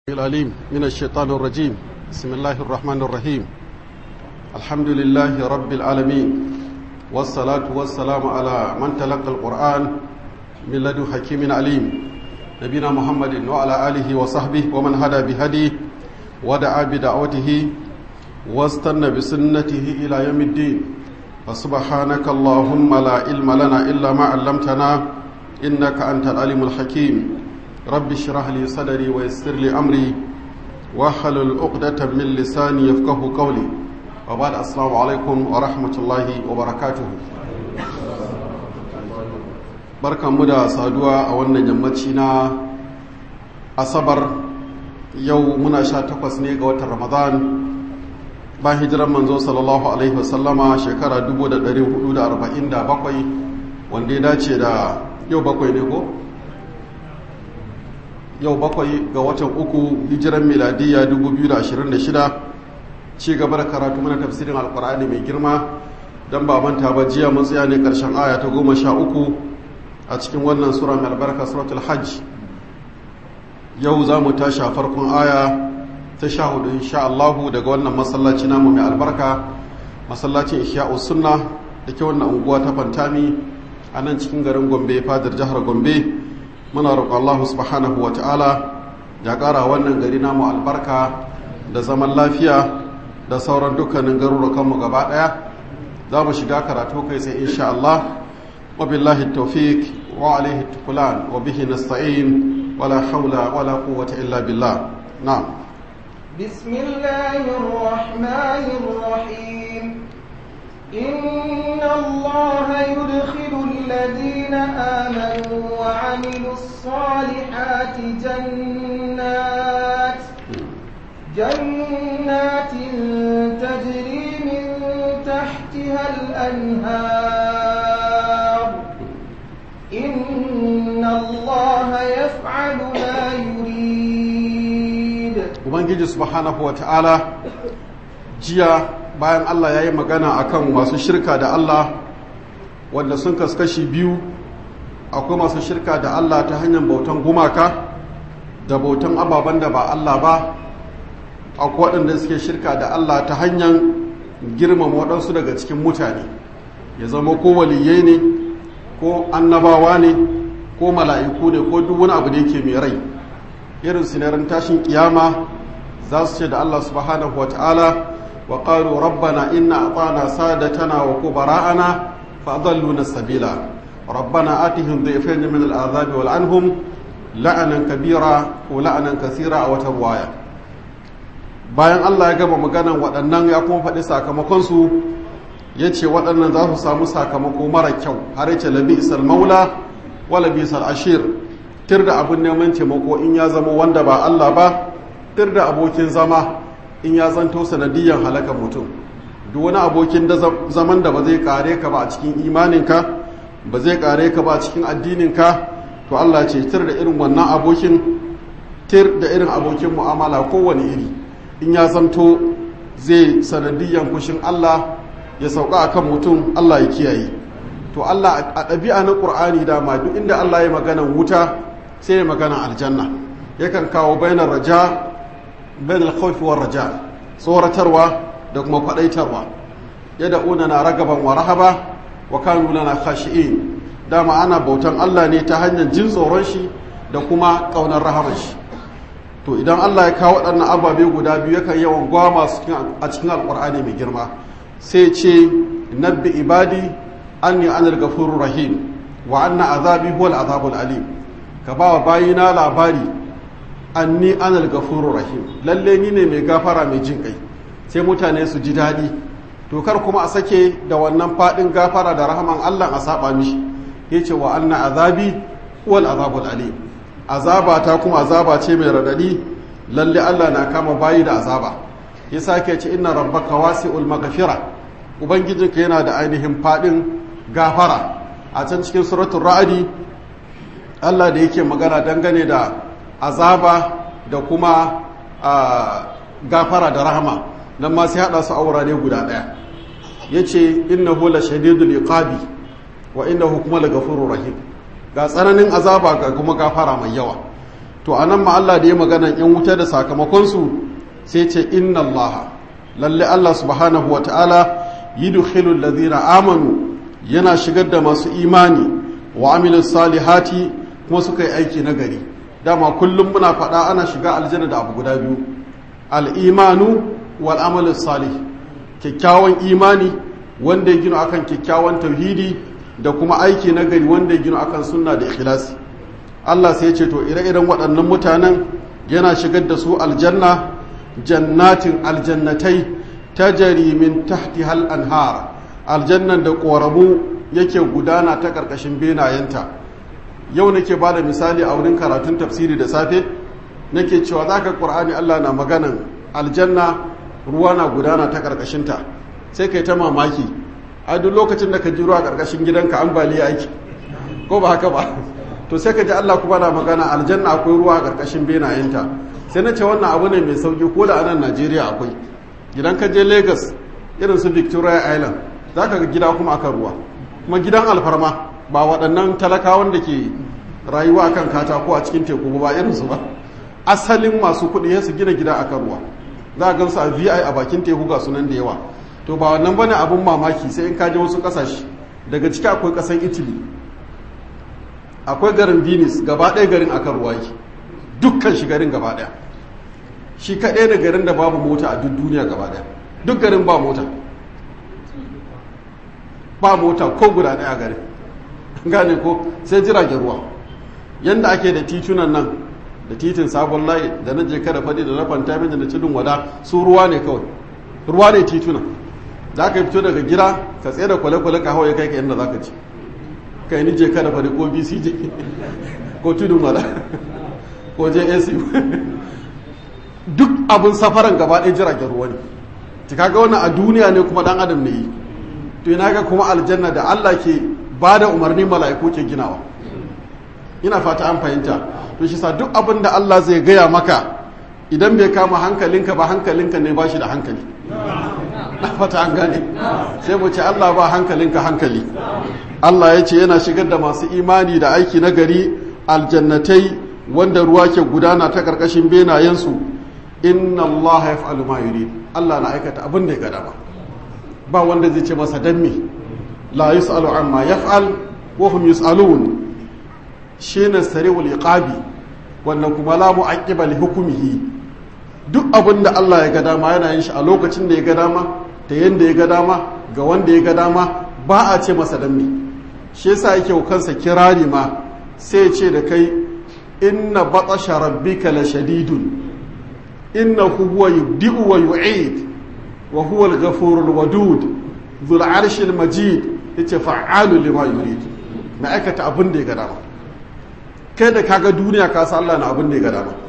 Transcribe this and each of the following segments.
العليم من الشيطان الرجيم بسم الله الرحمن الرحيم الحمد لله رب العالمين والصلاة والسلام على من تلقى القرآن من لدن حكيم عليم نبينا محمد وعلى آله وصحبه ومن هدى بهديه ودعا بدعوته واستنى بسنته إلى يوم الدين فسبحانك اللهم لا علم لنا إلا ما علمتنا إنك أنت العليم الحكيم رب اشرح لي صدري ويسر لي امري واحلل عقدة من لساني يفقه قولي وبعد السلام عليكم ورحمة الله وبركاته barkan mu da saduwa a wannan yammaci na asabar yau muna sha takwas ne ga watan ramadan ba hijiran manzo sallallahu alaihi wasallama shekara 1447 wanda ya dace da yau bakwai ne ko? yau bakwai ga watan uku hijiran miladiyya 2026 ci gaba da karatu mana tafsirin alkur'ani mai girma don ba manta ba jiya mun tsaya ne karshen aya ta goma sha uku a cikin wannan sura mai albarka suratul hajj yau za mu tashi a farkon aya ta sha hudu insha Allahu daga wannan masallaci namu mai albarka masallacin ihya'u sunna da ke wannan unguwa ta fantami a nan cikin garin gombe fadar jihar gombe muna roƙon Allah subhanahu wa ta'ala ya ƙara wannan gari namu albarka da zaman lafiya da sauran dukkanin garurukanmu gaba ɗaya za mu shiga karatu kai sai insha Allah wa billahi tawfiq wa alaihi tukulan wa bihi nasta'in wala haula wala quwwata illa billah na'am bismillahir rahmanir rahim إن الله يدخل الذين آمنوا وعملوا الصالحات جنات جنات تجري من تحتها الأنهار إن الله يفعل ما يريد ومن سبحانه وتعالى جيا bayan Allah ya yi magana akan masu shirka da Allah wanda sun kaskashi biyu akwai masu shirka da Allah ta hanyar bautan gumaka da bautan ababen da ba Allah ba akwai waɗanda suke shirka da Allah ta hanyar girmama waɗansu daga cikin mutane ya zama ko waliyai ne ko annabawa ne ko mala'iku ne ko duk wani abu da yake mai rai irin sinarin tashin kiyama za su ce da Allah subhanahu wa ta'ala وقالوا ربنا إن أطعنا سادتنا وكبراءنا فأضلونا السبيل ربنا آتهم ضيفين من العذاب والعنهم لعنا كبيرا ولعنا كثيرا أو تروايا bayan Allah ya gama maganan waɗannan ya kuma faɗi sakamakonsu ya ce waɗannan za su samu sakamako mara kyau har yace labi isal maula wa labi isal ashir tir da abin neman taimako in ya zama wanda ba Allah ba tir da abokin zama in ya zanto sanadiyyar halakar mutum duk wani abokin da zaman da ba zai kare ka ba a cikin imaninka ba zai kare ka ba a cikin addininka to Allah ce tir da irin wannan abokin tir da irin abokin mu'amala kowane iri in ya zanto zai sanadiyyar kushin Allah ya sauka akan mutum Allah ya kiyaye to Allah a ɗabi'a na ƙur'ani dama duk inda Allah ya maganan wuta sai ya magana aljanna yakan kawo bainar raja bain al-khawfi war raja tsoratarwa da kuma kwadaitarwa yad'una na ragaban wa rahaba wa kanu lana khashi'in dama ana bautan Allah ne ta hanyar jin tsoron shi da kuma kaunar rahaman shi to idan Allah ya kawo waɗannan ababe guda biyu yakan yawan gwama a cikin alƙur'ani mai girma sai ce nabbi ibadi anni anal ghafurur rahim wa anna azabi huwal azabul alim ka ba wa bayina labari anni anal gafuru rahim lalle ni ne mai gafara mai jin kai sai mutane su ji daɗi to kar kuma a sake da wannan faɗin gafara da rahaman Allah a saba mishi yace wa anna azabi wal azabul alim azaba ta kuma azaba ce mai radadi lalle Allah na kama bayi da azaba ya sake ce inna rabbaka wasi'ul maghfira ubangijinka yana da ainihin faɗin gafara a can cikin suratul ra'adi Allah da yake magana dangane da azaba da kuma gafara da rahama nan ma sai hada su aura ne guda daya yace innahu la shadidul iqabi wa innahu kuma la ghafurur rahim ga tsananin azaba ga kuma gafara mai yawa to anan ma Allah da ya magana yan wuta da sakamakonsu sai ce inna Allah lalle Allah subhanahu wa ta'ala yudkhilul ladhina amanu yana shigar da masu imani wa amilus salihati kuma suka yi aiki na gari dama kullum muna faɗa ana shiga aljanna da abu guda biyu al-imanu wal amalus salih kyakkyawan imani wanda ya gina akan kyakkyawan tauhidi da kuma aiki na gari wanda ya gina akan sunna da ikhlasi Allah sai ya ce to ire-iren waɗannan mutanen yana shigar da su aljanna jannatin aljannatai tajari min tahti hal anhar aljannan da ƙoramu yake gudana ta ƙarƙashin benayenta yau nake ba da misali a wurin karatun tafsiri da safe nake cewa za ka ƙur'ani Allah na maganan aljanna ruwa na gudana ta ƙarƙashinta sai kai ta mamaki a duk lokacin da ka ji ruwa a ƙarƙashin gidanka ambaliya aiki ko ba haka ba to sai ka ji Allah kuma na magana aljanna akwai ruwa a ƙarƙashin benayenta sai na ce wannan abu ne mai sauki ko da anan Najeriya akwai gidan ka je Lagos irin su Victoria Island za ka ga gida kuma akan ruwa kuma gidan alfarma ba waɗannan talakawan da ke rayuwa akan katako a cikin teku ba irin su ba asalin masu kuɗi ya su gina gida akan ruwa za a gansu a vi a bakin teku ga sunan da yawa to ba wannan bane abun mamaki sai in kaje wasu ƙasashe daga ciki akwai ƙasan italy akwai garin venice gaba ɗaya garin akan ruwa yake dukkan shi garin gaba ɗaya shi kaɗai da garin da babu mota a duk duniya gaba ɗaya duk garin ba mota ba mota ko guda ɗaya garin gane ko sai jiragen ruwa yadda ake da titunan nan da titin sabon layi da na jeka da faɗi da na fantamin da na tudun wada su ruwa ne kawai ruwa ne titunan za ka fito daga gida ka tsaye da kwale-kwale ka hawa ya kai ka yadda za ka ci ka yi ni jeka da faɗi ko bcj ko tudun wada ko jac duk abin safaran gaba ɗaya jiragen ruwa ne ta kaga wannan a duniya ne kuma dan adam ne yi to ina ga kuma aljanna da Allah ke ba da umarni mala'iku ke ginawa ina fata an fahimta to shi sa duk abin da Allah zai gaya maka idan bai kama hankalinka ba hankalinka ne ba shi da hankali na fata an gane sai mu ce Allah ba hankalinka hankali Allah ya ce yana shigar da masu imani da aiki na gari aljannatai wanda ruwa ke gudana ta karkashin benayensu inna Allah ya fa'alu ma yurid Allah na aikata abin da ya gada ba ba wanda zai ce masa dan me la yus'alu amma yaf'al wa hum yus'alun shine sari'ul iqabi wannan kuma la mu'aqqiba li hukmihi duk abin da Allah ya ga dama yana yin shi a lokacin da ya ga dama ta yanda ya ga dama ga wanda ya ga dama ba a ce masa dan me shi yasa yake kansa kirari ma sai ya ce da kai inna batasha rabbika la shadidun innahu huwa yubdi'u wa yu'id wa huwa al-ghafurul wadud dhul arshil majid yace fa'alu lima yurid na aikata abin da ya ga dama kai da kaga duniya ka san Allah na abin da ya ga dama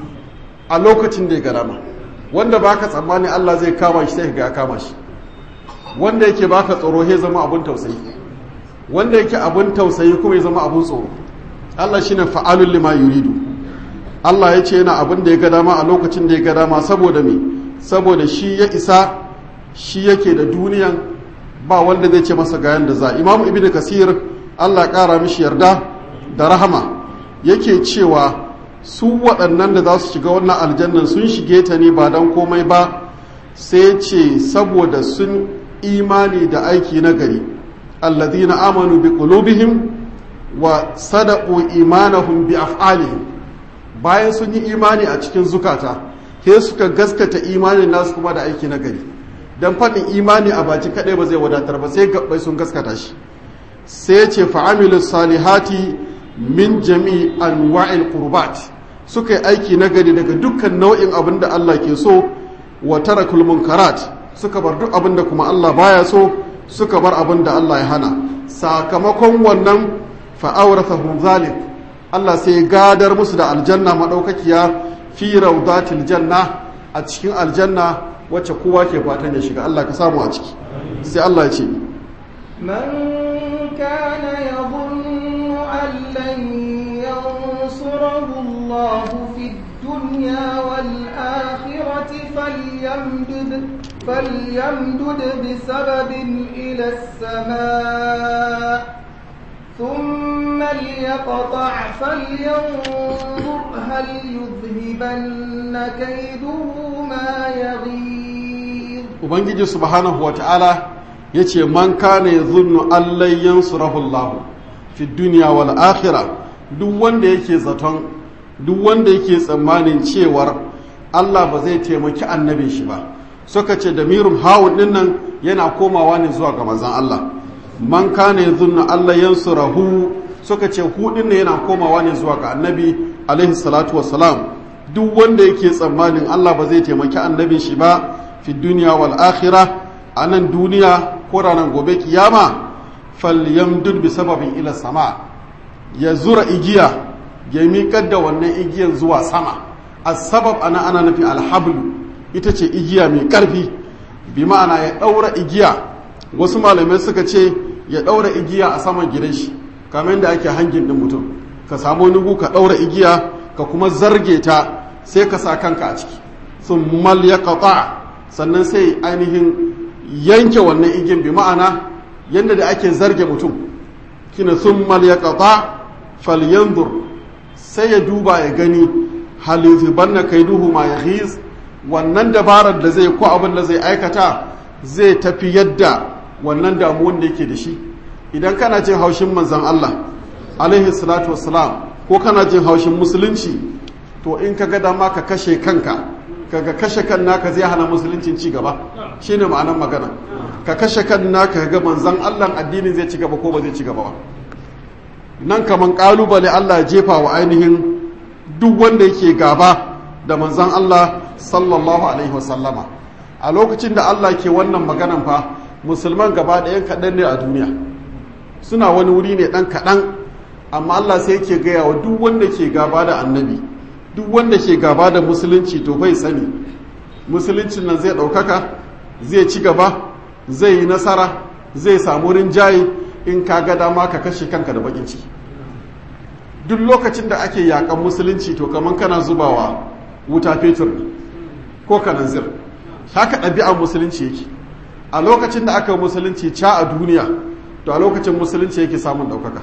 a lokacin da ya ga dama wanda baka tsammani Allah zai kama shi sai ga ya kama shi wanda yake baka tsoro he zama abin tausayi wanda yake abin tausayi kuma ya zama abin tsoro Allah shine fa'alul lima yuridu Allah ya ce yana abin da ya ga dama a lokacin da ya ga dama saboda me saboda shi ya isa shi yake da duniyan ba wanda zai ce masa ga yanda za Imam Ibn Kasir Allah ƙara mishi yarda da rahama yake cewa su waɗannan da za su shiga wannan aljannan sun shige ta ne ba don komai ba sai ce saboda sun imani da aiki na gari alladhina amanu bi qulubihim wa sadaqu imanahum bi af'alihim bayan sun yi imani a cikin zukata sai suka gaskata imanin nasu kuma da aiki na gari dan faɗin imani a baci kaɗai ba zai wadatar ba sai gabbai sun gaskata shi sai ce fa'amilu salihati min jami anwa'il qurbat suka yi aiki na gari daga dukkan nau'in abin da Allah ke so wa tarakul munkarat suka bar duk abin da kuma Allah baya so suka bar abin da Allah ya hana sakamakon wannan fa'awrathahum zalik Allah sai gadar musu da aljanna madaukakiya fi rawdatil janna a cikin aljanna wacce kowa ke fatan ya shiga Allah ka samu a ciki sai Allah ya ce من كان يظن أن لن ينصره الله في الدنيا والآخرة فليمدد فليمدد بسبب إلى السماء ثم ليقطع فلينظر هل يذهبن كيده ما يغيظ ubangiji subhanahu wa ta'ala ya ce man kana ya zunnu allai yansurahu Allah fi duniya wal akhira duk wanda yake zaton duk wanda yake tsammanin cewar Allah ba zai taimaki annabin shi ba suka ce da mirum hawun din nan yana komawa ne zuwa ga manzon Allah man kana ya zunnu allai yansurahu suka ce hu din yana komawa ne zuwa ga annabi alaihi salatu wassalam duk wanda yake tsammanin Allah ba zai taimaki annabin shi ba fi duniya wal akhira a nan duniya ko ranar gobe kiyama falyamdud bi sababin ila sama ya zura igiya ya miƙar da wannan igiyan zuwa sama as-sabab ana ana nufi alhablu ita ce igiya mai ƙarfi bi ma'ana ya ɗaura igiya wasu malamai suka ce ya ɗaura igiya a saman gidan shi kamar yadda ake hangin ɗin mutum ka samu nugu ka ɗaura igiya ka kuma zarge ta sai ka sa kanka a ciki sun mal ya sannan sai ainihin yanke wannan igin bi ma'ana yadda da ake zarge mutum kina sun mal ya falyanzur sai ya duba ya gani halittu banna kai duhu ma ya wannan dabarar da zai ko abin da zai aikata zai tafi yadda wannan damuwan da yake da shi idan kana jin haushin manzan Allah alaihi salatu wassalam ko kana jin haushin musulunci to in ka ga dama ka kashe kanka kaga kashe kan naka zai hana musuluncin ci gaba shine ma'anar magana ka kashe kan naka ga manzan Allah addinin zai ci gaba ko ba zai ci gaba ba nan kaman kalubale Allah ya jefa wa ainihin duk wanda yake gaba da manzan Allah sallallahu alaihi wasallama a lokacin da Allah ke wannan maganan fa musulman gaba ɗayan kaɗan ne a duniya suna wani wuri ne ɗan kaɗan amma Allah sai yake gaya wa duk wanda ke gaba da annabi duk wanda ke gaba da musulunci to bai sani musuluncin nan zai ɗaukaka zai ci gaba zai yi nasara zai samu rinjaye in ka ga dama ka kashe kanka da bakin ciki duk lokacin da ake yakan musulunci to kamar kana zubawa wuta fetur ne ko kananzir haka ɗabi'ar musulunci yake a lokacin da aka musulunci ca a duniya to a lokacin musulunci yake samun ɗaukaka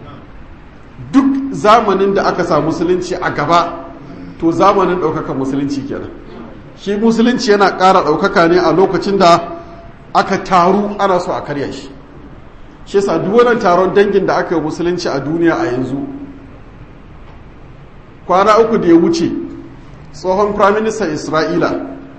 duk zamanin da aka samu musulunci a gaba to zamanin ɗaukaka musulunci kenan shi musulunci yana ƙara ɗaukaka ne a lokacin da aka taru ana so a karya shi shi yasa duk wannan taron dangin da aka yi musulunci a duniya a yanzu kwana uku da ya wuce tsohon firaministan isra'ila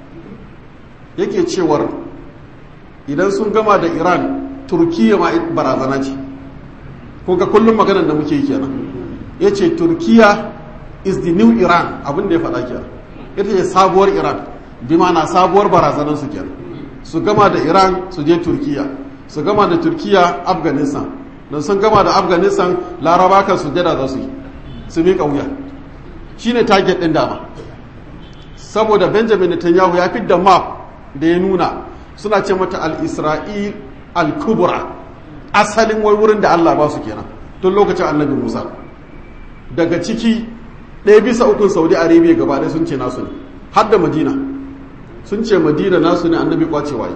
yake cewar idan sun gama da iran turkiya ma barazana ce ga kullum maganar da muke kenan ya ce turkiya is the new iran abin da ya faɗa kenan ita ce sabuwar iran bi na sabuwar barazanar su kenan su gama da iran su je turkiya su gama da turkiya afghanistan don sun gama da afghanistan laraba kan su jada za su yi su miƙa wuya shine target ɗin dama saboda benjamin netanyahu ya fidda map da ya nuna suna ce mata al-isra'il al-kubra asalin wai wurin da allah ba su kenan tun lokacin annabi musa daga ciki ɗaya bisa ukun saudi arabia gaba ɗaya sun ce nasu ne har da madina sun ce madina nasu ne annabi kwace waye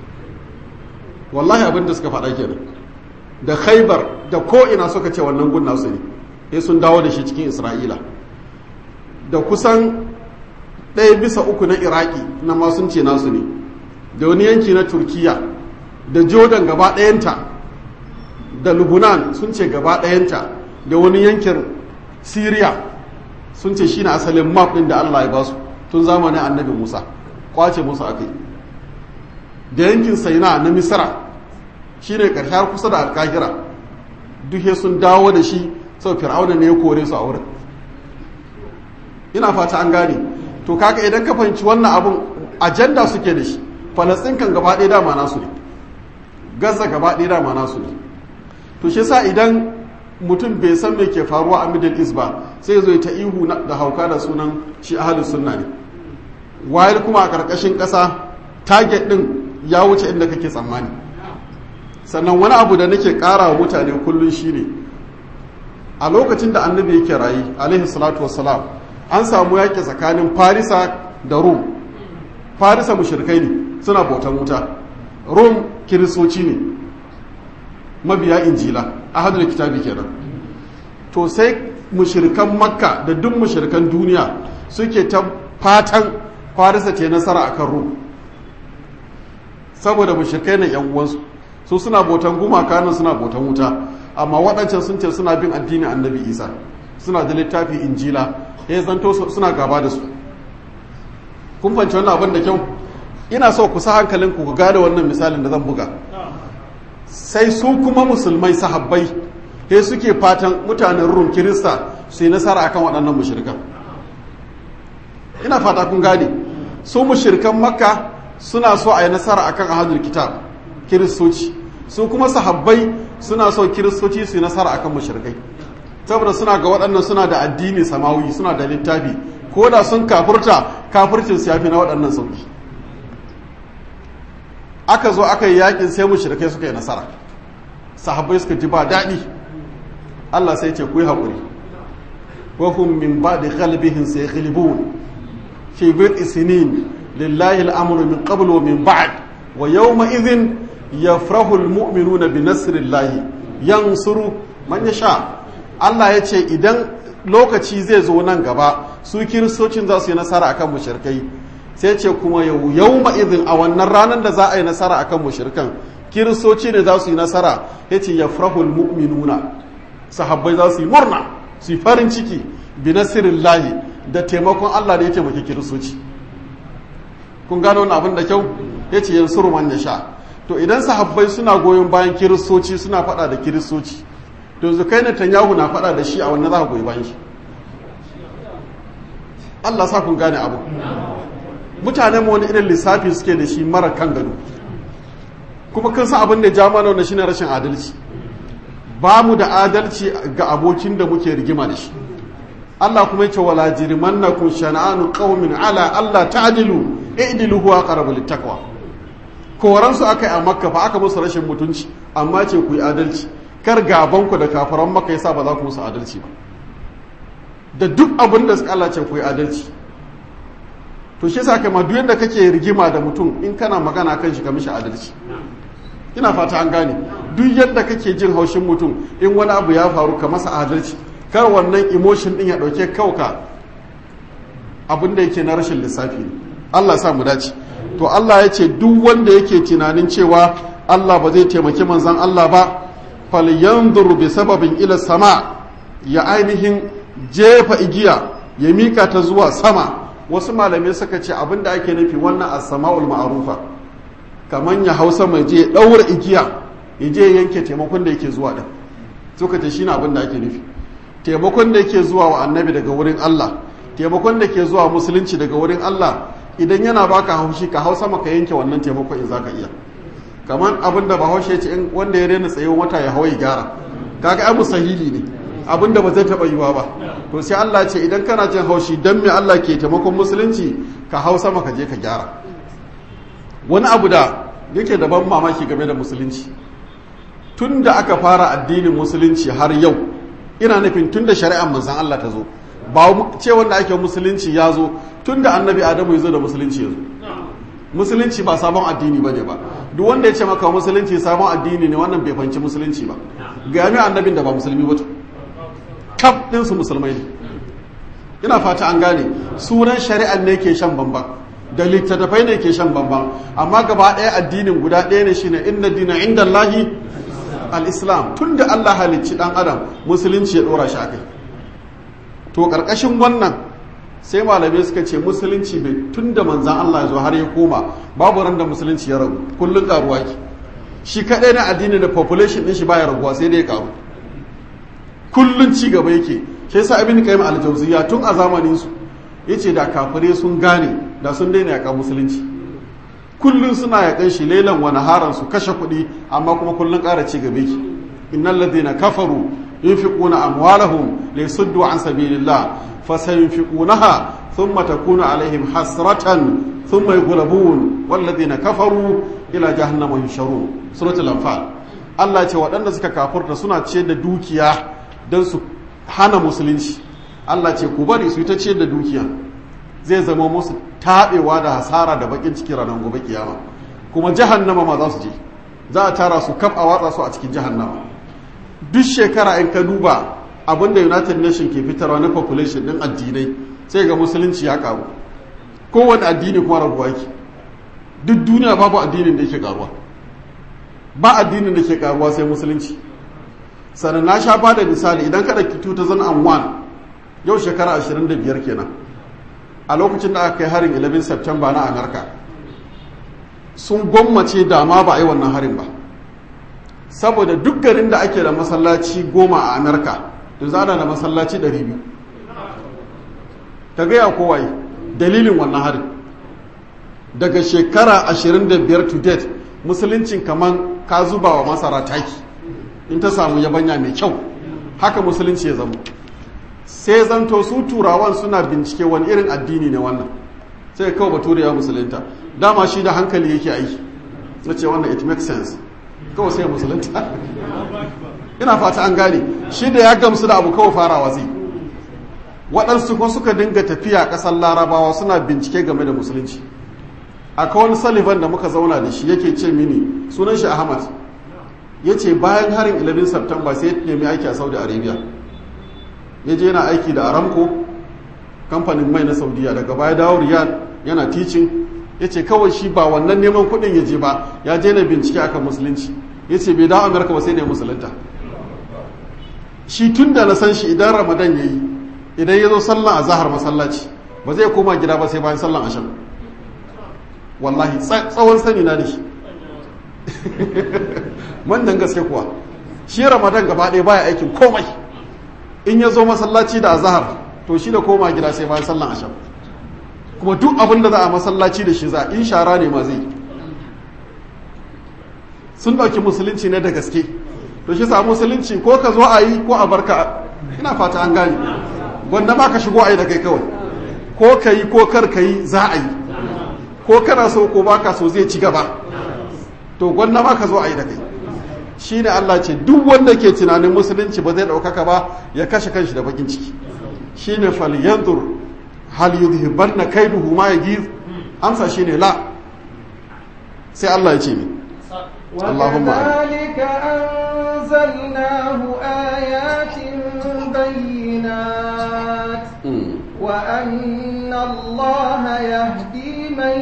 wallahi abin da suka faɗa kenan da khaibar da ko'ina suka ce wannan gun nasu ne sai sun dawo da shi cikin isra'ila da kusan ɗaya bisa uku na iraki na ma sun ce nasu ne da wani yanki na turkiya da jordan gaba ɗayanta da lubunan sun ce gaba ɗayanta da wani yankin syria sun ce shine asalin map ɗin da allah ya ba su tun zamanin annabi musa kwace musu akai da yankin saina na misra shine ƙarshe kusa da alkahira duhe sun dawo da shi sau fir'auna ne ya kore su a wurin ina fata an gane to kaka idan ka fahimci wannan abun ajanda suke da shi falastin kan gaba ɗaya dama nasu ne gaza gaba ɗaya dama nasu ne to shi sa idan mutum bai san me ke faruwa a middle east ba sai zo ta ihu da hauka da sunan shi ahalus sunna ne wayar kuma a ƙarƙashin ƙasa target ɗin ya wuce inda kake tsammani sannan wani abu da nake ƙara wa mutane kullum shine a lokacin da annabi yake rayu alaihi salatu wassalam an samu yaƙi tsakanin farisa da rum farisa mushrikai ne suna bautan wuta rum kiristoci ne mabiya injila ahadul kitabi kenan to sai mushirikan makka da duk mushirikan duniya suke ta fatan farisa ce nasara akan rum saboda mushirikai na yan uwansu su suna botan gumaka nan suna botan wuta amma waɗancan sun ce suna bin addinin annabi isa suna da littafi injila ya zanto suna gaba da su kun fanci wannan abin da kyau ina so ku sa hankalin ku gane wannan misalin da zan buga sai su kuma musulmai sahabbai sai suke fatan mutanen rum kirista su yi nasara akan waɗannan mushrikan ina fata kun gane su mushrikan makka suna so a yi nasara akan ahadul kitab kiristoci su kuma sahabbai suna so kiristoci su yi nasara akan mushrikai saboda suna ga waɗannan suna da addini samawi suna da littafi ko da sun kafurta kafurcin su yafi na waɗannan sauki aka zo aka yi yakin sai mushrikai suka yi nasara sahabbai suka ji ba daɗi Allah sai ce ku yi haƙuri wa hum min ba'di ghalbihim sayaghlibun fi bid'i sinin lillahi al-amru min qabl wa min ba'd wa yawma idhin yafrahu al-mu'minuna bi nasrillahi yansuru man yasha Allah ya ce idan lokaci zai zo nan gaba su kiristocin za su yi nasara akan mushrikai sai ce kuma yau yawma idhin a wannan ranar da za a yi nasara akan mushrikan kiristoci ne za su yi nasara yace yafrahu al-mu'minuna sahabbai za su yi murna su yi farin ciki bi nasirillahi da taimakon Allah da ya taimaki kiristoci kun gano wani abin da kyau ya ce yan man ya sha to idan sahabbai suna goyon bayan kiristoci suna faɗa da kiristoci to yanzu kai Netanyahu na faɗa da shi a wannan za ka goyi bayan shi Allah sa kun gane abu mutanen mu wani irin lissafi suke da shi mara kan gado kuma kan sa abin da ja mana wannan shine rashin adalci ba mu da adalci ga abokin da muke rigima da shi Allah kuma yace wala jirmannakum shana'anu qaumin ala Allah ta'dilu i'dilu huwa aqrabu littaqwa koran su akai a makka fa aka musu rashin mutunci amma ce ku yi adalci kar gaban ku da kafaran makka yasa ba za ku musu adalci ba da duk abin da Allah ce ku yi adalci to shi yasa kai ma duk yanda kake rigima da mutum in kana magana kan shi ka mishi adalci ina fata an gane duk yadda kake jin haushin mutum in wani abu ya faru ka masa adalci kar wannan emotion din ya dauke kauka abin da yake na rashin lissafi ne Allah sa mu dace to Allah ya ce duk wanda yake tunanin cewa Allah ba zai taimaki manzon Allah ba falyanzur bi sababin ila sama ya ainihin jefa igiya ya mika ta zuwa sama wasu malamai suka ce abin da ake nufi wannan as-sama'ul ma'rufa kamar ya hausa mai je ɗaura igiya ya je yanke taimakon da yake zuwa ɗin suka ce shi na abin da ake nufi taimakon da yake zuwa wa annabi daga wurin Allah taimakon da ke zuwa musulunci daga wurin Allah idan yana baka haushi ka hausa maka yanke wannan taimakon in zaka iya kamar abin da bahaushe ya ce in wanda ya rena tsaye wata ya hawa ya gyara kaga ai musahili ne abin da ba zai taɓa yiwa ba to sai Allah ce idan kana jin haushi dan me Allah ke taimakon musulunci ka hausa maka je ka gyara wani abu da yake da ban mamaki game da musulunci tun da aka fara addinin musulunci har yau ina nufin tun da shari'ar manzan Allah ta zo ba ce wanda ake musulunci ya zo tun da annabi adamu ya zo da musulunci ya zo musulunci ba sabon addini ba ne ba duk wanda ya ce maka musulunci sabon addini ne wannan bai fanci musulunci ba ga yami annabin da ba musulmi ba kaf ɗinsu musulmai ne ina fata an gane sunan shari'ar ne ke shan bambam da littattafai ne ke shan bambam amma gaba ɗaya addinin guda ɗaya ne shine inna dina inda Allahi al-islam tun da Allah halicci ɗan adam musulunci ya ɗora shi akai to ƙarƙashin wannan sai malamai suka ce musulunci bai tun da manzan Allah ya zo har ya koma babu ran da musulunci ya ragu kullum ƙaruwa ki shi kaɗai na addini da population ɗin shi baya raguwa sai dai ya ƙaru kullum ci gaba yake shi yasa ibn qayyim al-jawziyya tun a zamanin su yace da kafirai sun gane da sun daina yaƙa musulunci kullum suna yaƙan shi lailan wani haran su kashe kuɗi amma kuma kullum ƙara ci gaba ki innal ladina kafaru yunfiquna amwalahum liyasuddu an sabilillah fasayunfiqunaha thumma takunu alaihim hasratan thumma yughlabun wal ladina kafaru ila jahannama yusharun suratul anfal Allah ce waɗanda suka kafurta suna ce da dukiya don su hana musulunci Allah ce ku bari su yi ta ce da dukiya zai zama musu taɓewa da hasara da bakin ciki ranar gobe kiyama kuma jahannama ma za su je za a tara su kaf a watsa su a cikin jahannama duk shekara in ka duba abinda united nation ke fitarwa na population din addinai sai ga musulunci ya karu kowane addini kuma rabuwa yake duk duniya babu addinin da yake karuwa ba addinin da ke karuwa sai musulunci sannan na sha ba da misali idan ka ɗauki 2001 yau shekara 25 kenan a lokacin da aka kai harin 11 september na amurka sun gwammace dama ba a yi wannan harin ba saboda duk garin da ake da masallaci goma a amurka da zana da masallaci 200 ta gaya kowai dalilin wannan harin daga shekara 25 to date musuluncin kaman ka zuba wa masara taki in ta samu yabanya mai kyau haka musulunci ya zama sai zanto su turawan suna bincike wani irin addini ne wannan sai kawai bature ya musulunta dama shi da hankali yake aiki na ce wannan it makes sense kawai sai musulunta ina fata an gane shi da ya gamsu da abu kawai farawa zai waɗansu ko suka dinga tafiya ƙasar larabawa suna bincike game da musulunci akwai wani sullivan da muka zauna da shi yake ce mini sunan shi ahmad ya ce bayan harin 11 september sai ya nemi aiki a saudi arabia ya je yana aiki da aramco kamfanin mai na saudiya daga baya dawo riyad yana teaching ya ce kawai shi ba wannan neman kudin ya je ba ya je na bincike akan musulunci ya ce bai dawo amurka ba sai ne musulunta shi tun da na san shi idan ramadan ya yi idan ya zo sallan a zahar masallaci ba zai koma gida ba sai bayan sallan ashan wallahi tsawon sani na da shi manyan gaske kuwa shi ramadan gaba ɗaya baya aikin komai in ya zo masallaci da azahar to shi da koma gida sai bayan sallan asham kuma duk abin da za a masallaci da shi za in shara ne ma zai sun ɗauki musulunci ne da gaske to shi sa musulunci ko ka zo a yi ko a barka ina fata an gane gwanda ma ka shigo a yi da kai kawai ko ka yi ko kar ka yi za a yi ko kana so ko baka so zai ci gaba to gwanda ma ka zo a yi da kai shi ne Allah ce duk wanda ke tunanin musulunci ba zai ɗaukaka ba ya kashe kanshi da bakin ciki shi ne falyantur hal yudhiban na kaiduhu ma ya giz amsa shi ne la sai Allah ya ce mi وكذلك أنزلناه آيات بينات وأن الله يهدي من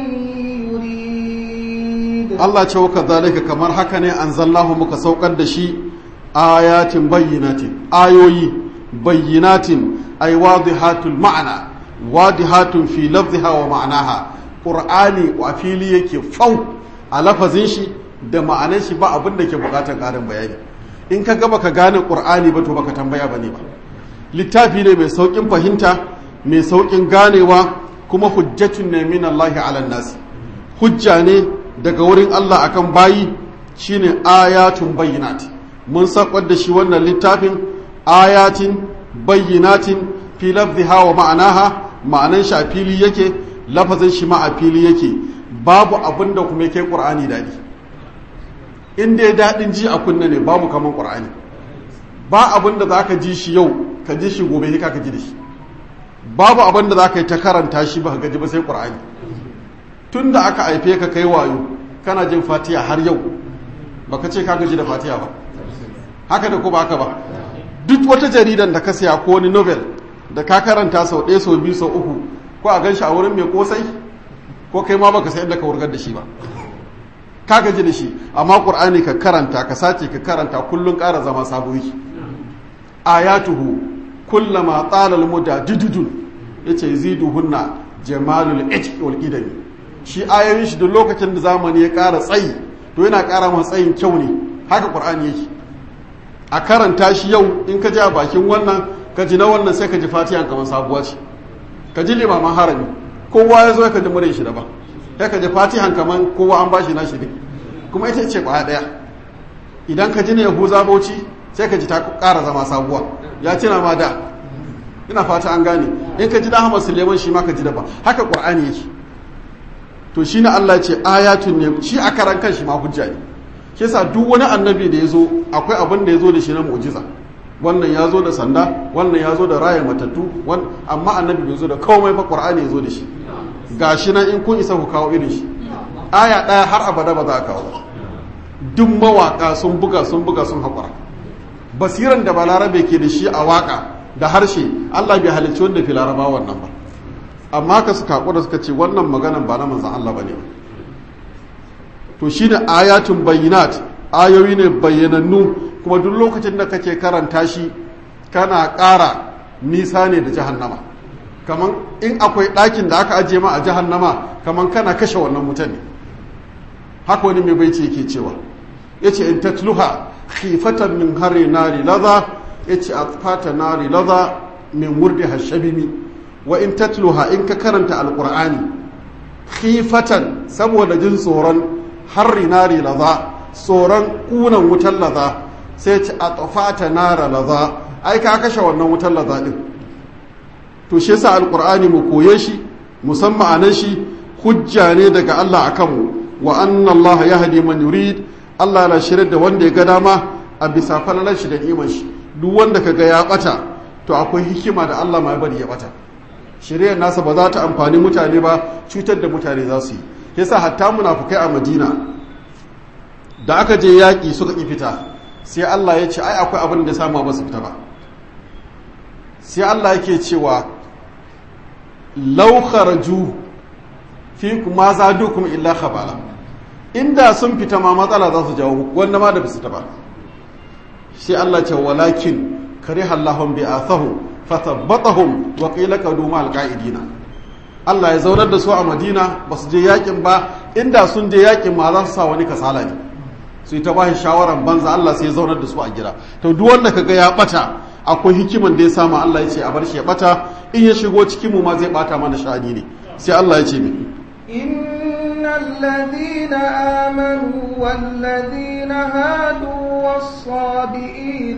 يريد Allah ce waka zalika kamar haka ne an zallahu muka saukar da shi ayatin bayyinatin ayoyi bayyinatin ay wadihatul ma'ana wadihatun fi lafziha wa ma'anaha qur'ani wa fili yake fau a lafazin shi da ma'anar shi ba abin da ke bukatar karin bayani in ka gaba ka gane qur'ani ba to baka tambaya bane ba littafi ne mai saukin fahimta mai saukin ganewa kuma hujjatun ne min Allah ala nasi hujja ne daga wurin Allah akan bayi shine ayatun bayyinat mun sakwar da shi wannan littafin ayatin bayyinatin fi lafziha wa ma'anaha ma'anan shi a fili yake lafazin shi ma a fili yake babu abin da kuma yake qur'ani dadi in dai dadin ji a kunna ne babu kaman qur'ani ba abin da zaka ji shi yau ka ji shi gobe ka ji da shi babu abin da zaka yi ta karanta shi ba ka gaji ba sai qur'ani tun da aka haife ka kai wayo kana jin fatiha har yau baka ce ka gaji da fatiha ba haka da ko ba haka ba duk wata jaridan da ka siya ko wani novel da ka karanta sau ɗaya sau biyu sau uku ko a gan shi a wurin mai kosai ko kai ma baka sayar da ka wurgar da shi ba ka gaji da shi amma qur'ani ka karanta ka sace ka karanta kullun ƙara zama sabo yake ayatuhu kullama tsala al-muda dududun yace ziduhunna jamalul ijq wal qidami shi ayoyin shi duk lokacin da zamani ya ƙara tsayi to yana ƙara masa tsayin kyau ne haka qur'ani yake a karanta shi yau in ka ji a bakin wannan ka ji na wannan sai ka ji fatiha kamar sabuwa ce ka ji limaman harami kowa ya zo ka ji murin shi daban sai ka ji fatihan kamar kowa an bashi nashi ne kuma ita ce kwaya daya idan ka ji na yahuza bauchi sai ka ji ta ƙara zama sabuwa ya tuna ma da ina fata an gane in ka ji da Ahmad Suleiman shi ma ka ji daban haka Qur'ani yake to shine Allah ce ayatun ne shi a karan kan shi ma hujja ne shi yasa duk wani annabi da ya zo akwai abin da ya zo da shi na mu'jiza wannan ya zo da sanda wannan ya zo da raya matattu amma annabi bai zo da komai fa Qur'ani ya zo da shi gashi nan in kun isa ku kawo irin shi aya ɗaya har abada ba za a kawo duk mawaka sun buga sun buga sun haƙura basiran da balarabe ke da shi a waka da harshe Allah bai halicci wanda fi laraba wannan ba amma ka suka hakura suka ce wannan maganan ba na manzan Allah bane to shine ayatun bayyinat ayoyi ne bayyanannu kuma duk lokacin da kake karanta shi kana ƙara nisa ne da jahannama kaman in akwai ɗakin da aka ajiye ma a jahannama kaman kana kashe wannan mutane haka wani mai baici yake cewa yace in tatluha khifatan min hari nari laza yace atfata nari laza min wurdi hashabimi wa in tatluha in ka karanta alqur'ani khifatan saboda jin tsoron harri nari laza tsoron kunan wutar laza sai ce atfata nara laza ai ka kashe wannan wutar laza din to shi yasa alqur'ani mu koye shi musamman anan shi hujja ne daga Allah akan mu wa anna Allah yahdi man yurid Allah na shirye da wanda ya ga dama a bisa falalar shi da iman shi duk wanda kaga ya bata to akwai hikima da Allah mai bari ya bata shiriyar nasa ba za ta amfani mutane ba cutar da mutane za su yi yasa hatta munafukai a Madina da aka je yaƙi suka ƙi fita sai Allah ya ce ai akwai abin da samu ba su fita ba sai Allah yake cewa law kharaju fi kuma zadukum illa khabala inda sun fita ma matsala za su jawo wanda ma da bisu ta ba sai Allah ce walakin kariha Allahum bi athahu fatabbatahum wa qila qadu ma alqaidina Allah ya zaunar da su a Madina ba su je yakin ba inda sun je yakin ma za su sa wani kasala ne su ta ba shi shawaran banza Allah sai ya zaunar da su a gida to duk wanda kaga ya bata akwai hikiman da ya samu Allah ya ce a bar shi ya bata in ya shigo cikin mu ma zai bata mana sha'ani ne sai Allah ya ce mi إن الذين آمنوا والذين هادوا والصابئين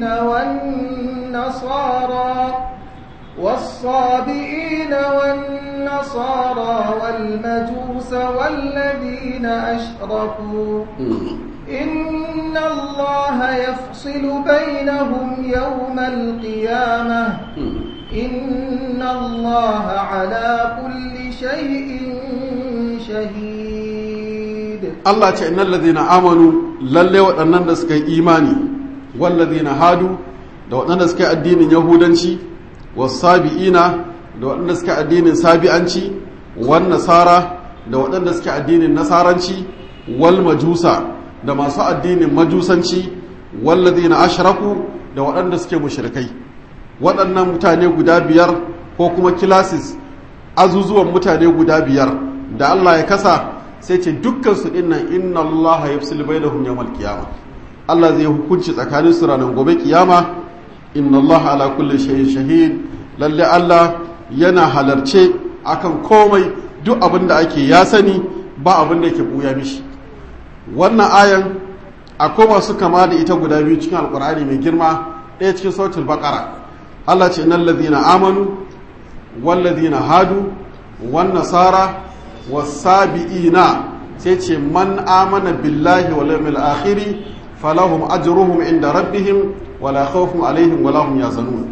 والنصارى والصابئين والنصارى والمجوس والذين أشركوا إن الله يفصل بينهم يوم القيامة إن الله على كل شيء شهيد Allah ce innal ladhina amanu lalle waɗannan da suka yi imani wal ladhina hadu da waɗanda suka yi addinin yahudanci wasabi'ina da waɗanda suka yi addinin sabi'anci wan nasara da waɗanda suka yi addinin nasaranci wal majusa da masu addinin majusanci wal ladhina ashraku da waɗanda suke mushrikai waɗannan mutane guda biyar ko kuma kilasis azuzuwan mutane guda biyar da Allah ya kasa sai ce dukkan su dinnan inna Allah yafsil bainahum yawmal qiyamah Allah zai hukunci tsakanin su ranar gobe kiyama inna Allah ala kulli shay'in shahid lalle Allah yana halarce akan komai duk abin da ake ya sani ba abin da yake buya mishi wannan ayan akwai masu kama da ita guda biyu cikin alkur'ani mai girma ɗaya cikin sautul baqara Allah ce innal ladhina amanu wal ladhina hadu wan nasara wasabi'ina sai ce man amana billahi wal yawmil akhir falahum ajruhum inda rabbihim wala khawfun alaihim wala hum yazanun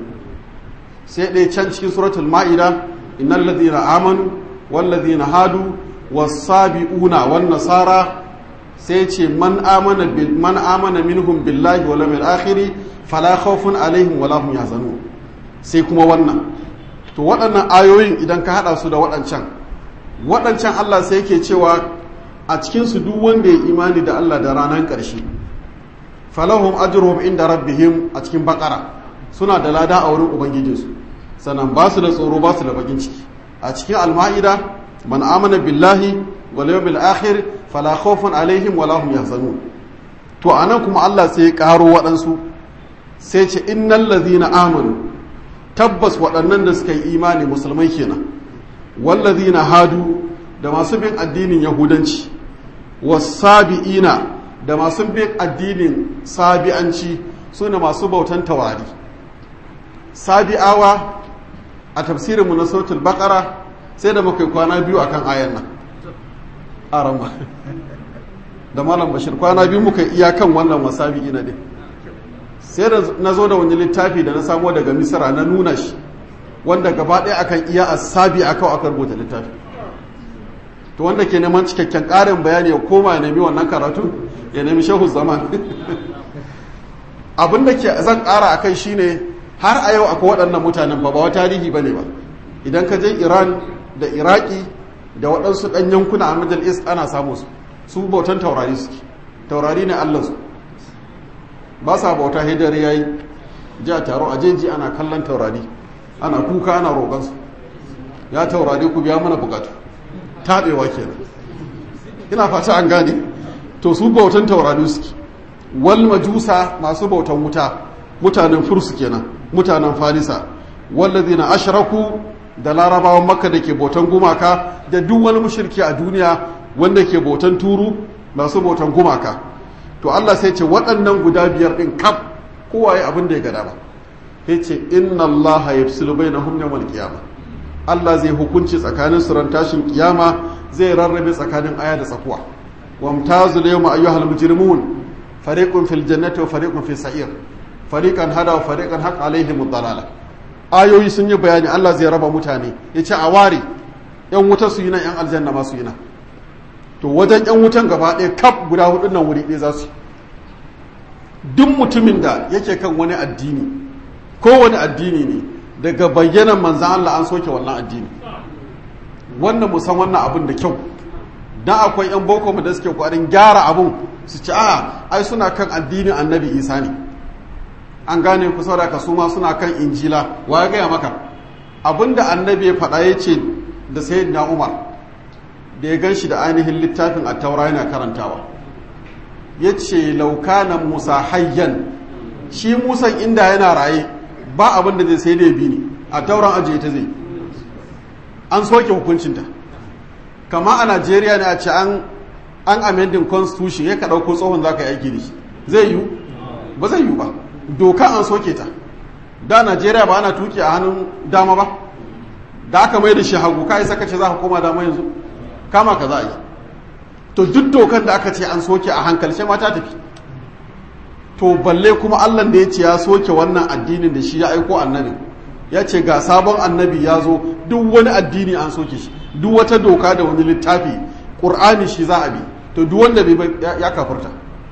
sai dai can cikin suratul ma'ida innal ladhina amanu wal ladhina hadu wasabi'una wan nasara sai ce man amana bil man amana minhum billahi wal yawmil akhir fala khawfun alaihim wala hum yazanun sai kuma wannan to waɗannan ayoyin idan ka hada su da waɗancan waɗancan Allah sai yake cewa a cikinsu duk wanda ya imani da Allah da ranar ƙarshe falahum ajruhum inda rabbihim a cikin bakara suna da lada a wurin ubangijinsu sannan ba su da tsoro ba su da bakin ciki a cikin alma'ida man amana billahi wal yawmil akhir fala khawfun alaihim wala hum yahzanun to anan kuma Allah sai ya karo waɗansu sai ce innal ladhina amanu tabbas waɗannan da suka yi imani musulmai kenan wallazina hadu da masu bin addinin yahudanci wasabi'ina da masu bin addinin sabi'anci su ne masu bautan tawari sabi'awa a tafsirinmu na sautul bakara sai da muka kwana biyu akan ayan nan arama da malam bashir kwana biyu muka iyakan wannan wasabi'ina din sai da na zo da wani littafi da na samo daga misira na nuna shi wanda gaba ɗaya akan iya asabi a kawo aka rubuta littafi to wanda ke neman cikakken ƙarin bayani ya koma ya nemi wannan karatu ya nemi shehu zaman abin da ke zan ƙara a kai shine har a yau akwai waɗannan mutanen ba ba wa tarihi ba ne ba idan ka je iran da iraki da waɗansu ɗan yankuna a middle east ana samu su su bautan taurari suke taurari ne allansu ba sa bauta hidar ya yi ji a taro a jeji ana kallon taurari ana kuka ana roƙonsu ya taurari ku biya mana bukatu taɓewa kenan ina fata an gane to su bautan taurari suke wal majusa masu bautan wuta mutanen fursu kenan mutanen farisa wallazina ashraku da larabawan makka da ke bautan gumaka da duk wani mushriki a duniya wanda ke bautan turu masu bautan gumaka to Allah sai ce waɗannan guda biyar ɗin kaf kowa ya abin da ya gada ba ya ce inna Allah ya fi bai na yawmal kiyama Allah zai hukunci tsakanin su ran tashin kiyama zai rarrabe tsakanin aya da tsakuwa wamtazu yawma ayyuhal mujrimun fariqun fil jannati wa fariqun fis sa'ir fariqan hada wa fariqan haq alaihim ad ayoyi sun yi bayani Allah zai raba mutane ya ce a ware yan wuta su yi nan yan aljanna ma su yi nan to wajen yan wutan gaba ɗaya kaf guda hudun nan wuri ɗaya za su duk mutumin da yake kan wani addini ko wani addini ne daga bayyanan manzan Allah an soke wannan addini wannan musan wannan abin da kyau dan akwai yan boko mu da suke kwarin gyara abun su ci a ai suna kan addinin annabi isa ne an gane ku saboda ka suma suna kan injila wa ya gaya maka abinda annabi ya faɗa ya ce da sayyidina umar da ya gan shi da ainihin littafin a taura yana karantawa ya ce laukanan musa hayyan shi musan inda yana raye ba abin da zai sai da ya bi ni a tauran ajiye ta zai an soke hukuncinta kama a najeriya ne a ce an an amending constitution ya ka ɗauko tsohon za ka yi aiki da shi zai yiwu ba zai yiwu ba doka an soke ta da najeriya ba ana tuki a hannun dama ba da aka mai da shi hagu ka yi sakace za ka koma dama yanzu kama ka za a yi to duk dokan da aka ce an soke a hankali sai mata tafi to balle kuma allah da ya ce ya soke wannan addinin da shi ya aiko annabi ya ce ga sabon annabi ya zo duk wani addini an soke shi duk wata doka da wani littafi ƙur'ani shi za a bi to duk wanda bai ya kafurta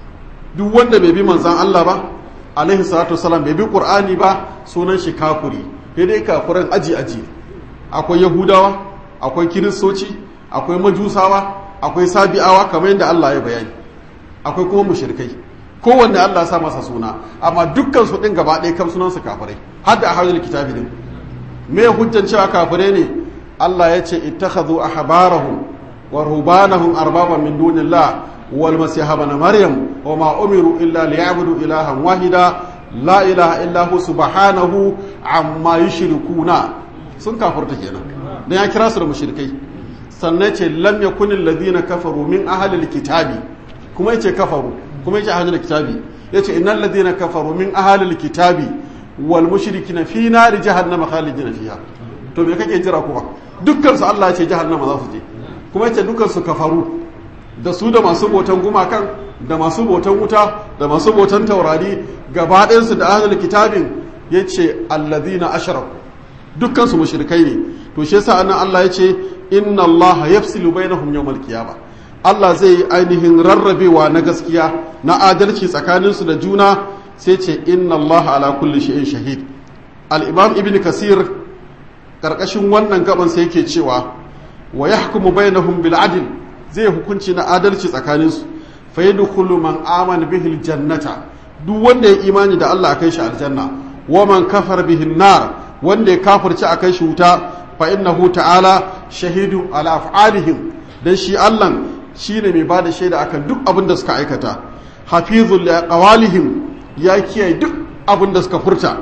duk wanda bai bi manzan allah ba alaihi salatu wasalam bai bi qur'ani ba sunan shi kafuri sai dai kafuran aji aji akwai yahudawa akwai kiristoci akwai majusawa akwai sabi'awa kamar yadda Allah ya bayani akwai kuma mushrikai kowanne Allah sa masa suna amma dukkan su din gaba ɗaya kam sunan su kafirai har da ahlul kitabi din me hujjan cewa kafirai ne Allah ya ce ittakhadhu ahbarahum wa rubanahum arbaban min dunillah والمسيح ابن مريم وما أمروا إلا ليعبدوا إلها واحدا لا إله إلا هو سبحانه عما يشركون sun kafurta kenan dan ya kira su da mushrikai sannan ce lam yakun alladhina kafaru min ahli alkitabi kuma yace kafaru kuma yace ahli alkitabi yace innal ladhina kafaru min ahli alkitabi wal mushrikina fi nari jahannama khalidina fiha to me kake jira kuma dukkan su Allah ya ce jahannama za su je kuma yace dukkan su kafaru da su da masu botan gumakan da masu botan wuta da masu botan taurari gaba ɗayansu da ahlul kitabin ya ce alladhina ashraku dukkan su mushrikai ne to shi yasa annan Allah ya ce inna Allah yafsilu bainahum yawmal qiyamah Allah zai yi ainihin rarrabewa na gaskiya na adalci tsakanin su da juna sai ce inna Allah ala kulli shay'in shahid al-imam ibn kasir karkashin wannan gaban sai yake cewa wa yahkumu bainahum bil adl zai hukunci na adalci tsakaninsu fa yi dukulu man amana bihi jannata duk wanda ya imani da Allah a kai shi aljanna wa man kafar bihi nar wanda ya kafirci a kai shi wuta fa innahu ta'ala shahidu ala af'alihim dan shi Allah shine mai bada shaida akan duk abin da suka aikata hafizul qawalihim ya kiyaye duk abin da suka furta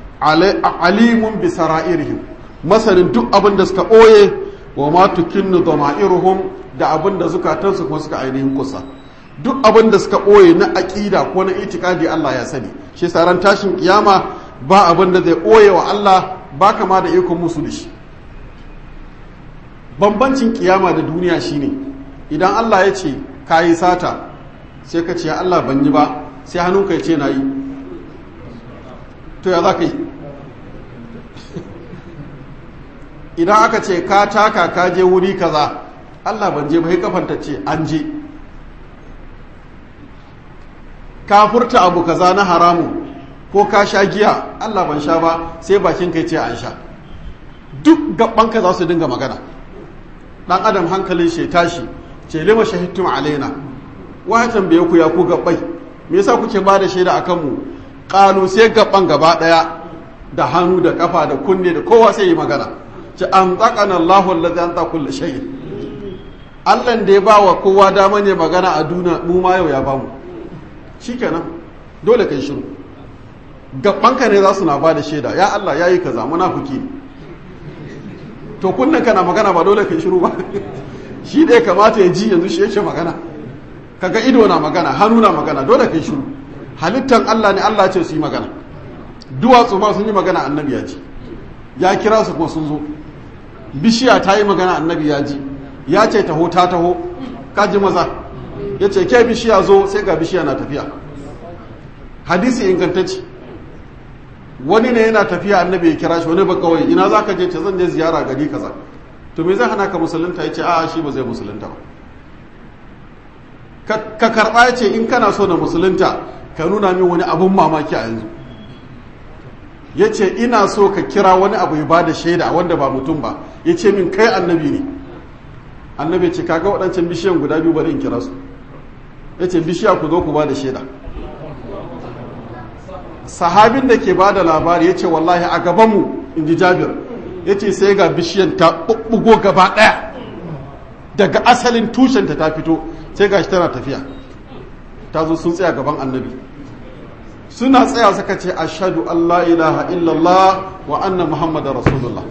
alimun bi sara'irihim masanin duk abin da suka boye wa ma tukinnu dama'iruhum da abin da zukatansu kuma suka ainihin kusa duk abin da suka ɓoye na aƙida ko na itikadi Allah ya sani shi ran tashin kiyama ba abin da zai ɓoye wa Allah ba kama da ikon musu da shi bambancin kiyama da duniya shine idan Allah ya ce ka yi sata sai ka ce ya Allah ban yi ba sai hannunka ya ce na yi to ya za ka yi idan aka ce ka taka ka je wuri kaza Allah ban je ba sai kafanta ce an je ka furta abu kaza na haramu ko ka sha giya Allah ban sha ba sai bakin kai ce an sha duk gabanka za su dinga magana dan adam hankalin shi tashi ce lima shahidtum alaina wa tambaye ku ya ku gabbai me yasa kuke ba da shaida akan mu qalu sai gaban gaba daya da hannu da kafa da kunne da kowa sai yi magana ce an tsakana Allahu allazi an ta kulli shay Allah da ya ba wa kowa dama ne magana a duniya mu ma yau ya ba mu shikenan dole kai shiru gabanka ne za su na ba da shaida ya Allah yayi kaza munafiki to kunnen kana magana ba dole kai shiru ba shi da ya kamata ya ji yanzu shi yake magana kaga ido na magana hannu na magana dole kai shiru halittan Allah ne Allah ce su yi magana duwatsu ma sun yi magana annabi ya ji ya kira su kuma sun zo bishiya ta yi magana annabi ya ji ya ce taho ta taho kaji maza ya ce ke bishiya zo sai ga bishiya na tafiya hadisi ingantacce wani ne yana tafiya annabi ya kira shi wani ba kawai ina za ka je ce zan je ziyara gari kaza to me zai hana ka musulunta ya ce a'a shi ba zai musulunta ba ka karɓa ya ce in kana so na musulunta ka nuna min wani abun mamaki a yanzu ya ce ina so ka kira wani abu ya bada shaida wanda ba mutum ba ya ce min kai annabi ne annabi ce kaga waɗancan bishiyan guda biyu bari in kira su ya ce bishiya ku zo ku bada shaida sahabin da ke bada labari ya ce wallahi a gabanmu in ji jabir ya ce sai ga bishiyan ta ɓuɓɓugo gaba ɗaya daga asalin tushenta ta fito sai ga shi tana tafiya ta zo sun tsaya gaban annabi suna tsaya suka ce ashadu Allah ilaha illallah wa anna muhammadar rasulullah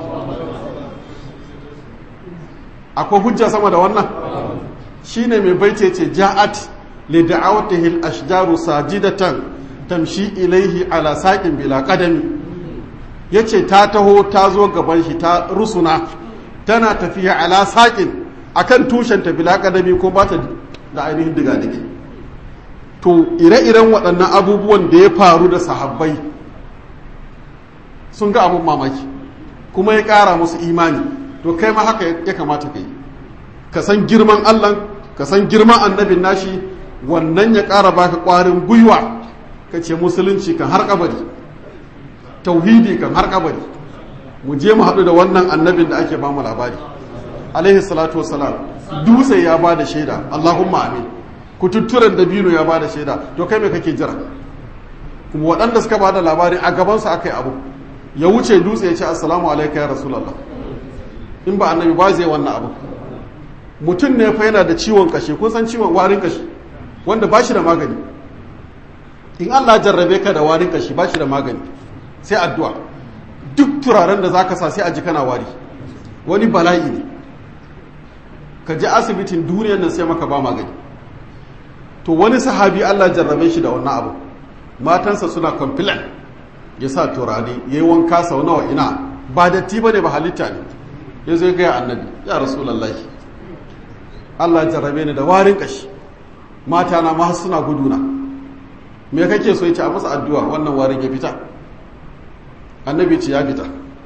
akwai hujja sama da wannan shine mai baice ce ja'at li da'awatihi al-ashjaru sajidatan tamshi ilaihi ala saqin bila qadami yace ta taho ta zo gaban shi ta rusuna tana tafiya ala saqin akan tushenta bila qadami ko ba ta da ainihin diga dige to ire-iren waɗannan abubuwan da ya faru da sahabbai sun ga abun mamaki kuma ya ƙara musu imani to kai ma haka ya kamata ka yi ka san girman allah ka san girman annabin nashi wannan ya ƙara baka ƙwarin gwiwa ka ce musulunci kan har kabari tauhidi kan har kabari mu je mu haɗu da wannan annabin da ake ba mu labari alaihi salatu wasalam dutse ya ba da shaida allahumma amin kututturen dabino ya bada shaida to kai me kake jira kuma waɗanda suka bada labari a gabansu aka yi abu ya wuce dutse ya ce assalamu alaika ya rasulallah in ba annabi ba zai wannan abu mutum ne fa yana da ciwon kashe kun san ciwon warin kashi wanda ba shi da magani in Allah jarrabe ka da warin kashi ba shi da magani sai addu'a duk turaren da zaka sa sai a ji kana wari wani bala'i ne ka je asibitin duniyar nan sai maka ba magani to wani sahabi Allah jarrabe shi da wannan abu matansa suna complain ya sa turare ya yi wanka sau nawa ina ba datti ba ne ba halitta ne ya zai gaya annabi ya rasulallahi Allah jarrabe ni da warin kashi mata na ma suna guduna me kake so ya ce a masa addu'a wannan warin ya fita annabi ce ya fita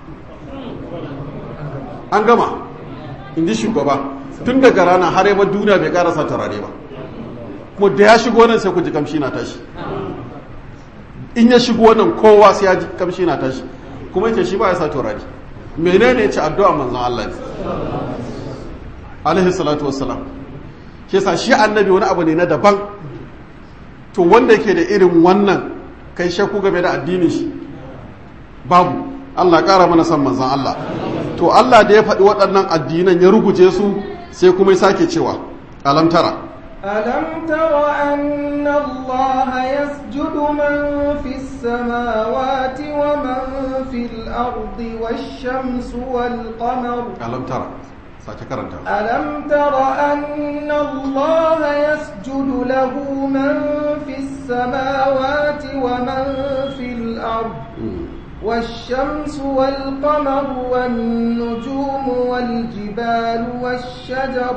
an gama in ji shugaba tun daga rana har yaba duniya bai karasa turare ba kuma da ya shigo nan sai ku ji kamshi na tashi in ya shigo nan kowa sai ya ji kamshi na tashi kuma yace shi ba ya sa turare menene yace addu'a manzon Allah ne alaihi salatu wassalam shi yasa shi annabi wani abu ne na daban to wanda yake da irin wannan kai shakku game da addinin shi babu Allah ƙara mana san manzon Allah to Allah da ya faɗi waɗannan addinan ya ruguje su sai kuma ya sake cewa alam tara ألم تر أن الله يسجد من في السماوات ومن في الأرض والشمس والقمر alam tara sake karanta ألم تر أن الله يسجد له من في السماوات ومن في الأرض والشمس والقمر والنجوم والجبال والشجر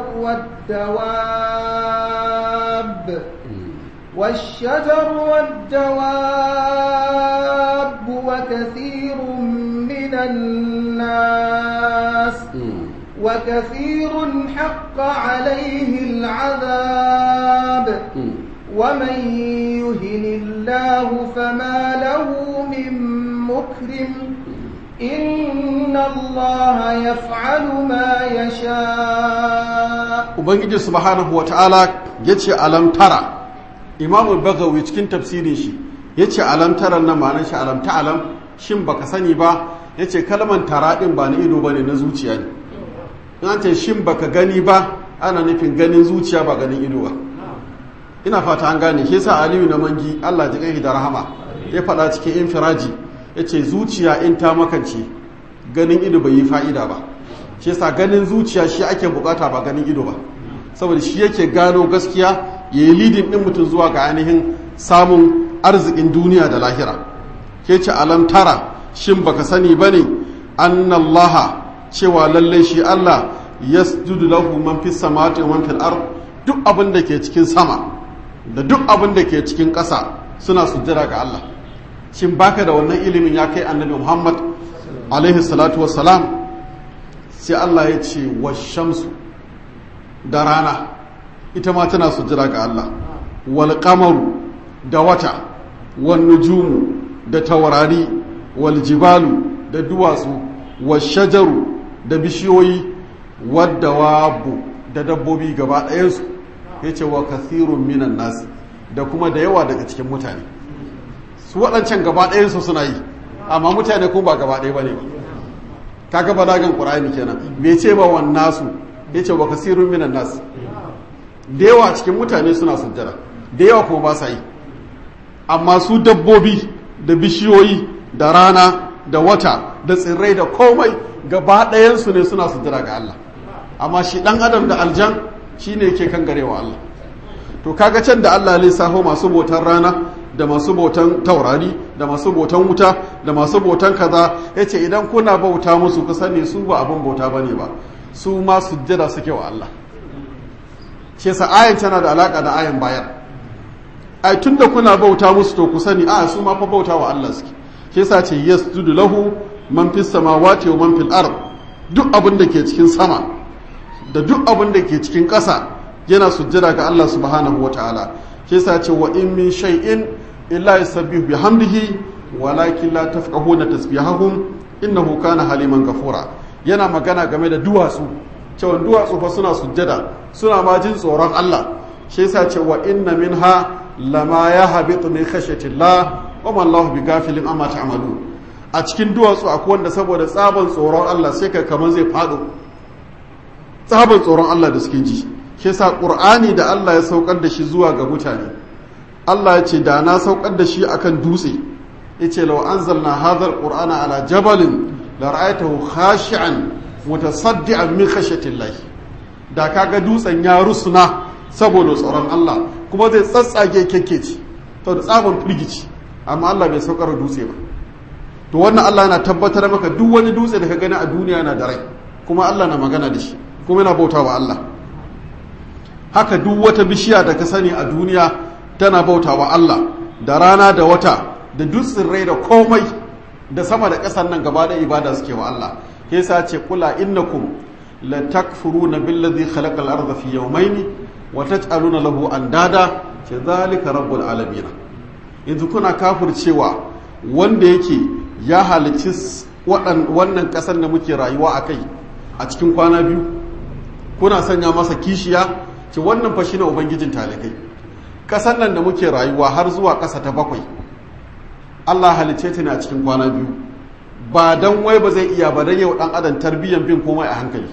والدواب والشجر والدواب وكثير من الناس وكثير حق عليه العذاب ومن يهن الله فما له من مكرم إن الله يفعل ما يشاء ubangiji subhanahu wata'ala ya ce alamtara imamu bagawi cikin tafsirin shi ya ce alamtara na ma'anar shi alamta alam shin baka sani ba ya ce kalman tara ɗin ba na ido ba ne na zuciya ne in an ce shin baka gani ba ana nufin ganin zuciya ba ganin ido ba ina fata an gane ke sa aliyu na mangi allah ji kai da rahama ya faɗa cikin infiraji ya ce zuciya in ta makance ganin ido bai yi fa'ida ba shi yasa ganin zuciya shi ake bukata ba ganin ido ba saboda shi yake gano gaskiya ya yi lidin ɗin mutum zuwa ga ainihin samun arzikin duniya da lahira ke ce alam tara shin baka sani ba ne annallaha cewa lallai shi allah yasjudu lahu man fis samawati wa man fil ard duk abin da ke cikin sama da duk abin da ke cikin ƙasa suna sujjada ga allah shin baka da wannan ilimin ya kai annabi muhammad alaihi salatu wassalam sai Allah ya ce wa shamsu da rana ita ma tana sujjira ga Allah wal qamaru da wata wal nujumu da taurari wal jibalu da duwatsu wal shajaru da bishiyoyi wadda wabu da dabbobi gaba ɗayansu ya ce wa kathirun minan nasi da kuma da yawa daga cikin mutane su waɗancan gaba ɗayansu suna yi amma mutane ko ba gaba ɗaya ba ne kaga balagan qur'ani kenan bai ce ba wan nasu yace wa kasirun minan nas da yawa cikin mutane suna sujjada da yawa kuma ba sa yi amma su dabbobi da bishiyoyi da rana da wata da tsirrai da komai gaba ɗayansu ne suna sujjada ga Allah amma shi ɗan adam da aljan shine yake kan garewa Allah to kaga can da Allah lissafo masu botan rana da masu bautan taurari da masu bautan wuta da masu bautan kaza ya ce idan kuna bauta musu ku sani su ba abin bauta ba ne ba su ma sujjada suke wa Allah ce sa ayan tana da alaka da ayan bayan ai tun da kuna bauta musu to ku sani a su ma fa bauta wa Allah suke ke sa ce yasjudu lahu man fis samawati wa man fil ard duk abin da ke cikin sama da duk abin da ke cikin ƙasa yana sujjada ga Allah subhanahu wa ta'ala ke sa ce wa in min shay'in illa yusabbihu bihamdihi walakin la tafqahuna tasbihahum innahu kana haliman ghafura yana magana game da duwatsu cewa duwatsu fa suna sujjada suna ma jin tsoron Allah shi yasa ce wa inna minha lama yahbitu min khashyatillah wa ma Allahu bighafilin amma ta'malu a cikin duwatsu akwai wanda saboda tsaban tsoron Allah sai ka kaman zai fado tsaban tsoron Allah da suke ji shi yasa Qur'ani da Allah ya saukar da shi zuwa ga mutane Allah ya ce da na saukar da shi akan dutse yace law anzalna hadha alqur'ana ala jabalin la ra'aytahu khashi'an mutasaddian min khashyatillah da kaga dutsen ya rusuna saboda tsoron Allah kuma zai tsatsage kekkeci to da tsabon firgici amma Allah bai saukar da dutse ba to wannan Allah yana tabbatar maka duk wani dutse da ka gani a duniya yana da rai kuma Allah na magana da shi kuma yana bautawa Allah haka duk wata bishiya da ka sani a duniya tana bautawa Allah da rana da wata da duk tsirrai da komai da sama da ƙasar nan gaba da ibada suke wa Allah ke sa ce kula innakum la takfuruna billazi khalaqal arda fi yawmayni wa taj'aluna lahu andada ce zalika rabbul alamin yanzu kuna kafircewa wanda yake ya halicci wannan ƙasar da muke rayuwa a kai a cikin kwana biyu kuna sanya masa kishiya ce wannan fa shine ubangijin talikai ƙasar nan da muke rayuwa har zuwa ƙasa ta bakwai Allah halicce ta ne a cikin kwana biyu ba dan wai ba zai iya ba dan yau dan adam tarbiyyan bin komai a hankali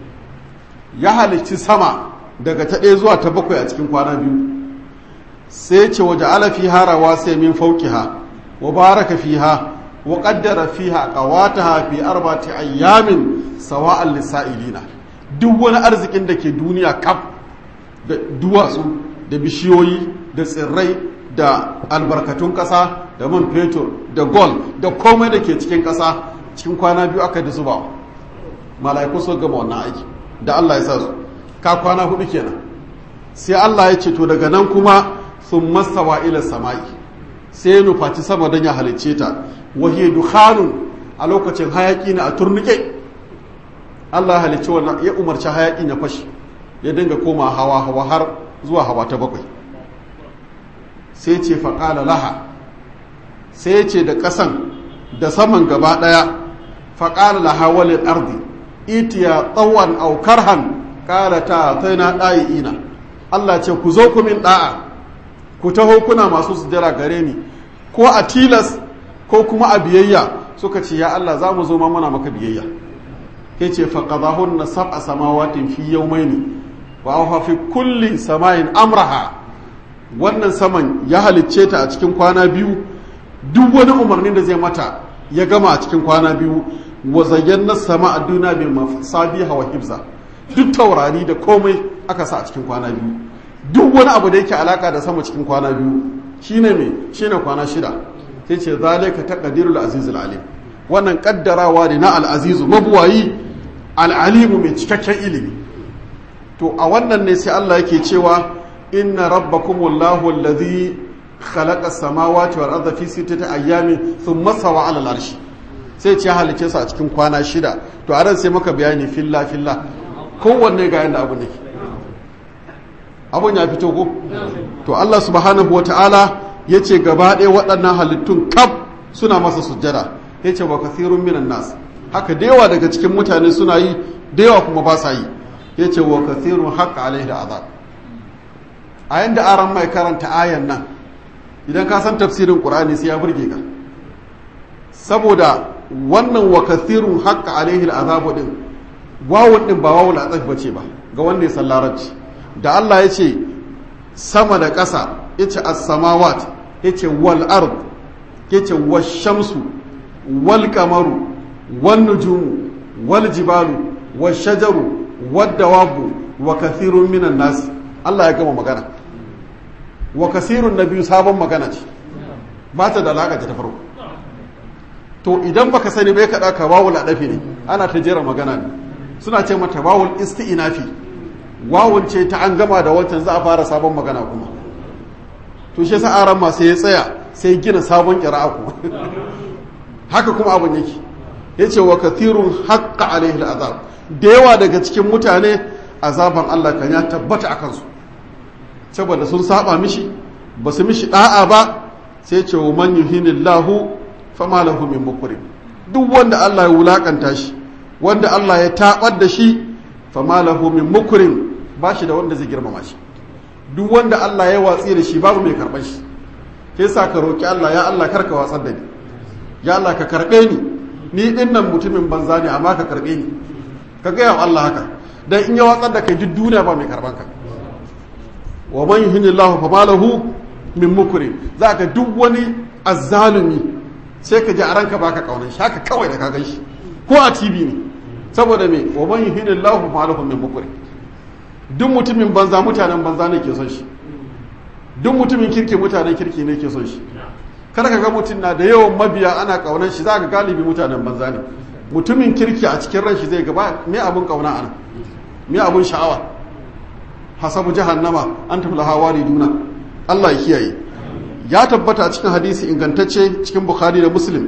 ya halicci sama daga ta ɗaya zuwa ta bakwai a cikin kwana biyu sai ce waje ala fiha rawasi min fawqiha wa baraka fiha wa qaddara fiha qawataha fi arba'ati ayyamin sawa'an lisa'ilina duk wani arzikin da ke duniya kaf da duwatsu da bishiyoyi da tsirrai da albarkatun ƙasa da man fetur da gold da komai da ke cikin ƙasa cikin kwana biyu aka da zuba mala'iku sun gama wannan aiki da Allah ya sa su ka kwana hudu kenan sai Allah ya ce to daga nan kuma sun mastawa ila sama'i sai ya nufaci sama don ya halicce ta wahiyar dukhanun a lokacin hayaki na a turnike Allah ya halicci wannan ya umarci hayaki na fashi ya dinga koma hawa hawa har zuwa hawa ta bakwai sai ce faƙala laha sai ce da ƙasan da saman gaba ɗaya faƙala laha walil ardi itiya tsawon aukar han ƙala ta ta na ɗayi ina Allah ce ku zo ku min ɗa'a ku taho kuna masu sujjara gare ni ko a tilas ko kuma a biyayya suka ce ya Allah za mu zo ma muna maka biyayya ya ce faƙazahun na sab'a samawatin fi yawmaini wa auha fi kulli samayin amraha wannan saman ya halicce ta a cikin kwana biyu duk wani umarnin da zai mata ya gama a cikin kwana biyu wa zayyana sama a duna bi masabiha wa hibza duk taurari da komai aka sa a cikin kwana biyu duk wani abu da yake alaka da sama cikin kwana biyu shine me shine kwana shida sai ce zalika taqdirul azizul alim wannan kaddarawa ne na al-azizu mabuwayi al-alimu mai cikakken ilimi to a wannan ne sai Allah yake cewa inna rabbakumullahu alladhi khalaqa as-samawati wal arda fi sittati ayyamin thumma sawa 'ala al-arshi sai ce halice su a cikin kwana shida to a ran sai maka bayani filla filla kowanne ga yanda abu ne abun ya fito ko to Allah subhanahu wata'ala yace gaba ɗaya waɗannan halittun kaf suna masa sujjada yace wa kathirun minan nas haka da yawa daga cikin mutane suna yi da yawa kuma ba sa yi yace wa kathirun haqqa alaihi azab a yanda aran mai karanta ayan nan idan ka san tafsirin qur'ani sai ya burge ka saboda wannan wa kathirun haqqa alaihi al'azab din wawun din ba wawul azab bace ba ga wanda ya san larabci da Allah ya ce sama da ƙasa yace as-samawat yace wal ard yace wash-shamsu wal qamaru wan nujumu wal jibalu wash-shajaru wad-dawabu wa kathirun minan nas Allah ya gama magana wa kasirun na biyu sabon magana ce ba ta da alaƙa ta farko to idan baka sani bai kaɗa ka wawul adafi ne ana ta jera magana ne suna ce mata wawul isti'inafi wawun ce ta an gama da wancan za a fara sabon magana kuma to shi sa aran ma sai ya tsaya sai gina sabon ƙira'a kuma haka kuma abin yake yace wa kathirun haqqa alaihi al'azab da yawa daga cikin mutane azaban Allah kan ya tabbata akan su saboda sun saba mishi ba su mishi da'a ba sai ce wa man yuhinillahu fama lahu min mukrim duk wanda Allah ya wulakanta shi wanda Allah ya tabar da shi fama lahu min mukrim ba shi da wanda zai girmama shi duk wanda Allah ya watsi da shi babu mai karban shi ke sa ka roki Allah ya Allah karka watsar da ni ya Allah ka karbe ni ni dinnan mutumin banza ne amma ka karbe ni ka ga Allah haka dan in ya watsar da kai duk duniya ba mai karban ka wa man yuhinillahu fama lahu min mukrim za ka duk wani azzalumi sai ka ji a ranka baka kaunan shi haka kawai da ka gan shi ko a tv ne saboda me wa man yuhinillahu fama lahu min mukrim duk mutumin banza mutanen banza ne ke son shi duk mutumin kirki mutanen kirki ne ke son shi kada ka ga mutum na da yawan mabiya ana kaunan shi za ka galibi mutanen banza ne mutumin kirki a cikin ran shi zai gaba me abun kauna ana me abun sha'awa hasabu jahannama an tafi hawari duna Allah ya kiyaye ya tabbata a cikin hadisi ingantacce cikin bukhari da muslim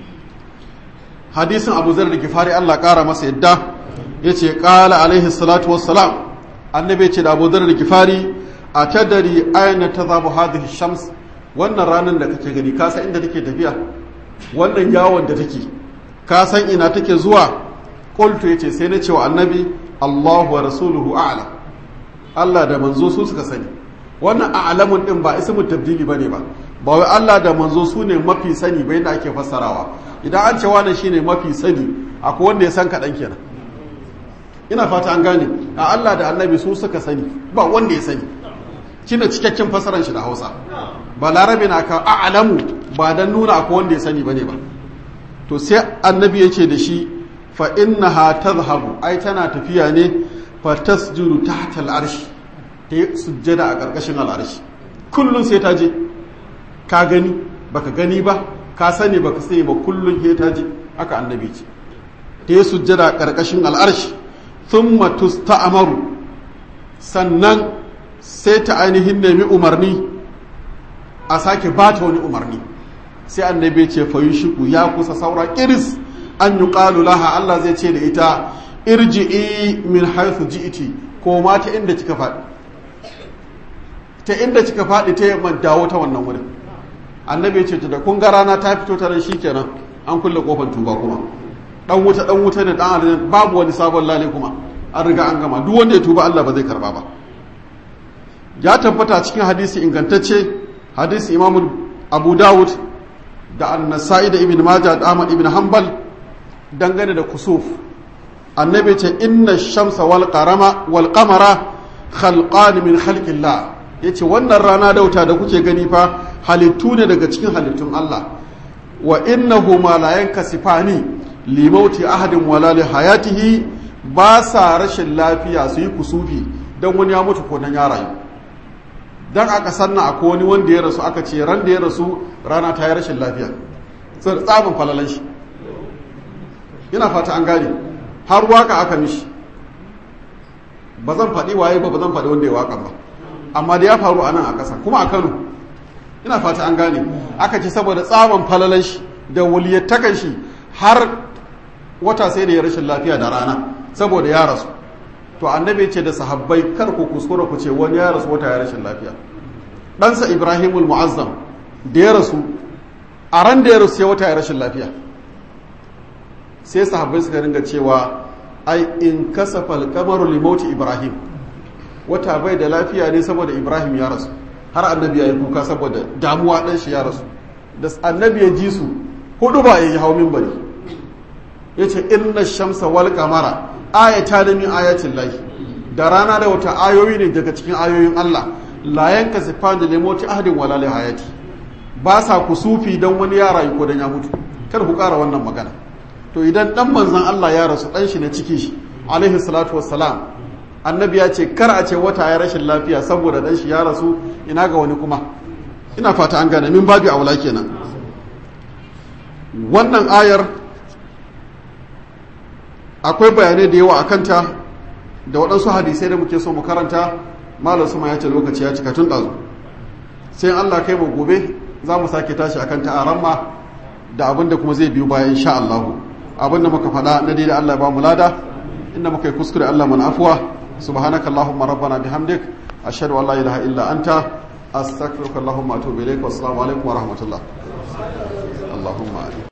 hadisin abu zar da gifari Allah kara masa yadda ya ce kala alaihi salatu wassalam annabi ce da abu zar da gifari a tadari aina ta zabu hadhihi shams wannan ranar da kake gani ka san inda take tafiya wannan yawon da take ka san ina take zuwa qultu yace sai na ce wa annabi Allahu wa rasuluhu a'lam Allah da manzo su suka sani wannan a'lamun din ba ismu tabdili bane ba ba wai Allah da manzo su ne mafi sani bai da ake fassarawa idan an ce wannan shine mafi sani akwai wanda ya san kaɗan kenan ina fata an gane a Allah da annabi su suka sani ba wanda ya sani shine cikakken fassaran shi da Hausa ba larabe na ka a'lamu ba dan nuna akwai wanda ya sani bane ba to sai annabi ya ce da shi fa innaha tadhhabu ai tana tafiya ne fa tasjudu tahta al-arsh ta yi sujjada a ƙarƙashin al'arshi kullum sai ta je ka gani baka gani ba ka sani baka sai ba kullum sai ta je aka annabi ce ta yi sujjada a ƙarƙashin al'arshi thumma tusta'maru sannan sai ta ainihin nemi umarni a sake ba ta wani umarni sai annabi ce fa yushiku ya kusa saura kiris an yi laha Allah zai ce da ita irji'i min haythu ji'iti ko ma ta inda kika faɗi ta inda kika faɗi ta yamman dawo ta wannan wurin annabi ya ce da kun ga rana ta fito ta nan shikenan an kulle kofar tuba kuma dan wuta dan wuta ne dan aljanna babu wani sabon lale kuma an riga an gama duk wanda ya tuba Allah ba zai karba ba ya tabbata cikin hadisi ingantacce hadisi imamu abu dawud da annasai da ibn majah da ahmad ibn hanbal dangane da kusuf annabi ce inna shamsa wal qarama wal qamara khalqan min khalqillah yace wannan rana da wuta da kuke gani fa halittu ne daga cikin halittun Allah wa innahuma la yankasifani li mauti ahadin wala li hayatihi ba sa rashin lafiya su yi kusufi dan wani ya mutu ko dan ya rayu dan aka sanna akwai wani wanda ya rasu aka ce ran da ya rasu rana ta yi rashin lafiya tsabin falalan shi ina fata an gane har waka aka mishi ba zan faɗi waye ba ba zan faɗi wanda ya waka ba amma da ya faru a nan a ƙasa kuma a kano ina fata an gane aka ce saboda tsaban falalan shi da waliyattakan shi har wata sai da ya rashin lafiya da rana saboda ya rasu to annabi ce da sahabbai kar ku kuskura ku ce wani ya rasu wata ya rashin lafiya ɗansa ibrahimul mu'azzam da ya rasu a ran da ya rasu sai wata ya rashin lafiya sai sahabbai suka ringa cewa ai in kasafa alkamaru limauti ibrahim wata bai da lafiya ne saboda ibrahim ya rasu har annabi ya yi kuka saboda damuwa ɗan shi ya rasu da annabi ya ji su hudu ba ya yi hau minbari ya ce inna shamsa wal kamara ayata da min ayatin lahi da rana da wata ayoyi ne daga cikin ayoyin allah la yanka sifan da limauti ahadin wala li hayati ba sa kusufi don wani ya rayu ko don ya mutu kar ku ƙara wannan magana to idan dan manzon Allah ya rasu dan shi na ciki shi alaihi salatu wassalam annabi ya ce kar a ce wata ya rashin lafiya saboda dan shi ya rasu ina ga wani kuma ina fata an gane min babu aula kenan wannan ayar akwai bayanai da yawa akan ta da waɗansu hadisai da muke so mu karanta malam suma ya ce lokaci ya cika tun ɗazu sai Allah kai mu gobe za mu sake tashi akan ta a ramma da abin da kuma zai biyu bayan insha Allahu abinda muka faɗa na daidai Allah ba mu lada inda muka yi kuskure Allah mana afuwa subhanaka allahumma rabbana bihamdik ashhadu an la ilaha illa anta astaghfiruka allahumma atubu ilaik wa assalamu alaikum wa rahmatullah allahumma